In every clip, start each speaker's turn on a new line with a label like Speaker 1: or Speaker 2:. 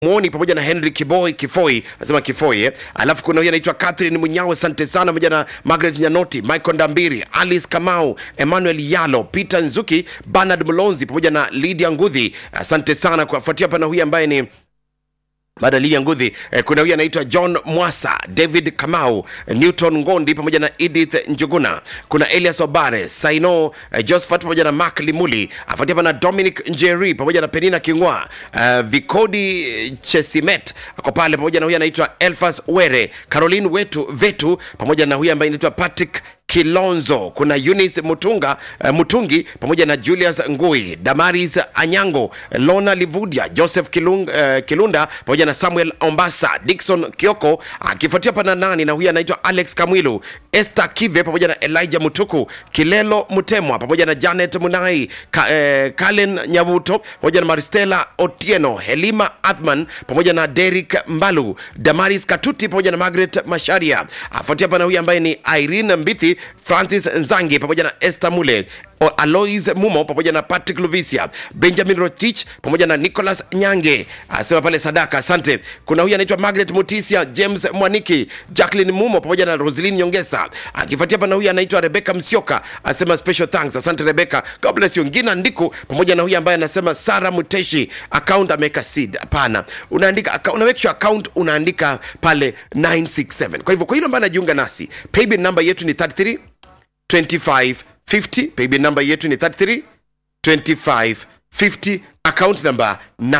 Speaker 1: mwoni pamoja na henry kiboi kifoi anasema kifoi eh. alafu kuna huyu anaitwa catherine munyawe asante sana pamoja na margaret nyanoti michael ndambiri alice kamau emmanuel yalo peter nzuki bernard mlonzi pamoja na lydia ngudhi asante sana kuwafuatia pana huyu ambaye ni baada ya Lilian Ngudhi eh, kuna huyu anaitwa John Mwasa, David Kamau, eh, Newton Ngondi pamoja na Edith Njuguna. Kuna Elias Obare, Saino eh, Josephat pamoja na Mark Limuli, afuatia hapa na Dominic Njeri pamoja na Penina Kingwa, eh, Vikodi Chesimet ako pale pamoja na huyu anaitwa Elfas Were, Caroline Wetu Vetu pamoja na huyu ambaye anaitwa Patrick Kilonzo, kuna Eunice Mutunga, uh, Mutungi pamoja na Julius Ngui, Damaris Anyango, Lona Livudia, Joseph Kilung, uh, Kilunda pamoja na Samuel Ombasa, Dickson Kioko akifuatia pana nani na huyu anaitwa Alex Kamwilu, Esther Kive pamoja na Elijah Mutuku, Kilelo Mutemwa pamoja na Janet Munai, Ka, eh, Kalen Nyavuto pamoja na Maristela Otieno, Helima Athman pamoja na Derek Mbalu, Damaris Katuti pamoja na Margaret Masharia. Afuatia pana huyu ambaye ni Irene Mbithi, Francis Nzangi pamoja na Esther Mule O- Alois Mumo pamoja na Patrick Luvisia, Benjamin Rotich pamoja na Nicholas Nyange asema pale sadaka. Asante. Kuna huyu anaitwa Margaret Mutisia, James Mwaniki, Jacqueline Mumo pamoja na Roslyn Nyongesa, akifuatia pana huyu anaitwa Rebecca Msioka asema special thanks. Asante Rebecca, God bless you. Ngina Ndiku pamoja na huyu ambaye anasema Sara Muteshi, account ameweka seed. Hapana, unaandika account, una make sure account unaandika pale 967. Kwa hivyo kwa hilo ambaye anajiunga nasi, paybill number yetu ni 33 2550 paybill number yetu ni 33 2550 account number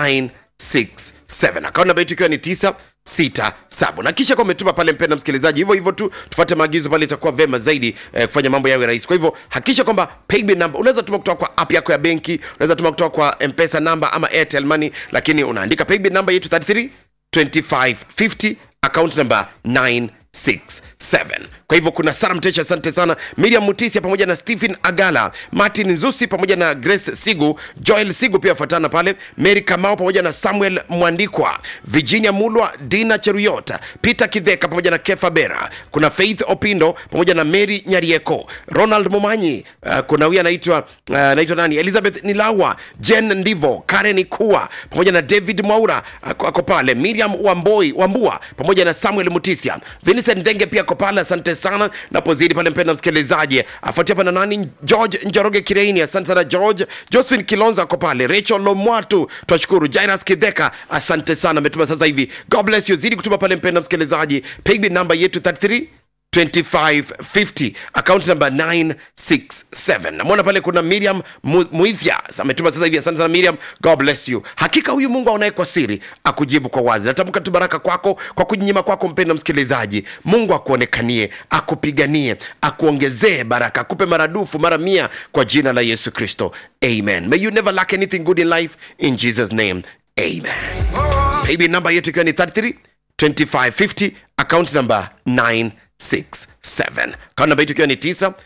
Speaker 1: 967 account number yetu ikiwa ni 967 na kisha kwa umetuma pale mpenda msikilizaji hivyo hivyo tu tufuate maagizo pale itakuwa vema zaidi eh, kufanya mambo yawe rahisi kwa hivyo hakikisha kwamba paybill number unaweza tuma kutoka kwa app yako ya benki unaweza tuma kutoka kwa mpesa number ama airtel money lakini unaandika paybill number yetu 33 2550 account number 967 kwa hivyo kuna sara mtecha asante sana miriam mutisia pamoja na stephen agala martin nzusi pamoja na grace sigu joel sigu pia afuatana pale mary kamau pamoja na samuel mwandikwa virginia mulwa dina cheruyot peter kidheka pamoja na kefa bera kuna faith opindo pamoja na mary nyarieko ronald mumanyi uh, kuna huyu anaitwa uh, anaitwa nani elizabeth nilawa jen ndivo karen ikua pamoja na david mwaura ako, ako pale miriam wamboi wambua pamoja na samuel mutisia vincent ndenge pia ako pale asante sana napozidi pale mpenda msikilizaji afuatia pana nani george njoroge kireini asante sana george josephine kilonzo ako pale rachel lomwatu twashukuru jairas kidheka asante sana ametuma sasa hivi god bless you zidi kutuma pale mpenda msikilizaji paybill namba yetu 33 2550 account number 967 namwona pale kuna miriam Mu- muithya ametuma sasa hivi asante sana miriam god bless you hakika huyu mungu aonaye kwa siri akujibu kwa wazi natamka tu baraka kwako kwa kujinyima kwako mpenda msikilizaji mungu akuonekanie akupiganie akuongezee baraka akupe maradufu mara mia kwa jina la yesu kristo amen may you never lack anything good in life in jesus name amen paybill namba yetu ikiwa ni 33 2550 account number 967 account namba yetu ikiwa ni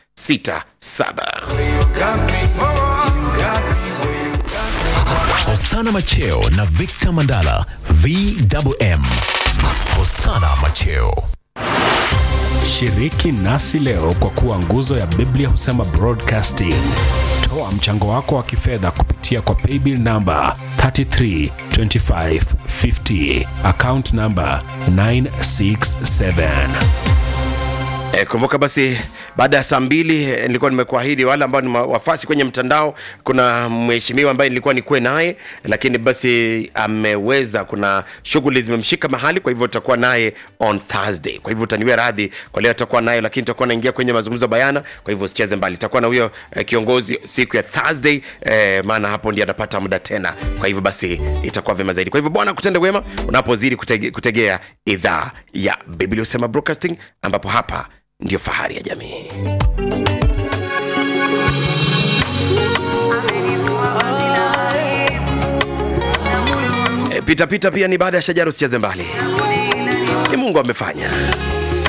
Speaker 1: 967
Speaker 2: Hosana Macheo na Victor Mandala VMM. Hosana Macheo.
Speaker 3: Shiriki nasi leo kwa kuwa nguzo ya Biblia husema broadcasting. Toa mchango wako wa kifedha kupitia kwa paybill namba 332550 account namba 967.
Speaker 1: E, kumbuka basi baada ya saa mbili eh, nilikuwa nimekuahidi wale ambao ni ma- wafasi kwenye mtandao kuna mheshimiwa ambaye nilikuwa nikuwe naye lakini basi ameweza kuna shughuli zimemshika mahali kwa hivyo utakuwa naye on thursday kwa hivyo utaniwia radhi kwa leo atakuwa naye lakini tutakuwa naingia kwenye mazungumzo bayana kwa hivyo usicheze mbali itakuwa na huyo eh, kiongozi siku ya thursday eh, maana hapo ndio anapata muda tena kwa hivyo basi itakuwa vyema zaidi kwa hivyo bwana kutende wema unapozidi kutege, kutegea idhaa ya biblia husema broadcasting ambapo hapa ndio fahari ya jamii e, pita pita pia ni baada ya shajara usicheze mbali ni mungu amefanya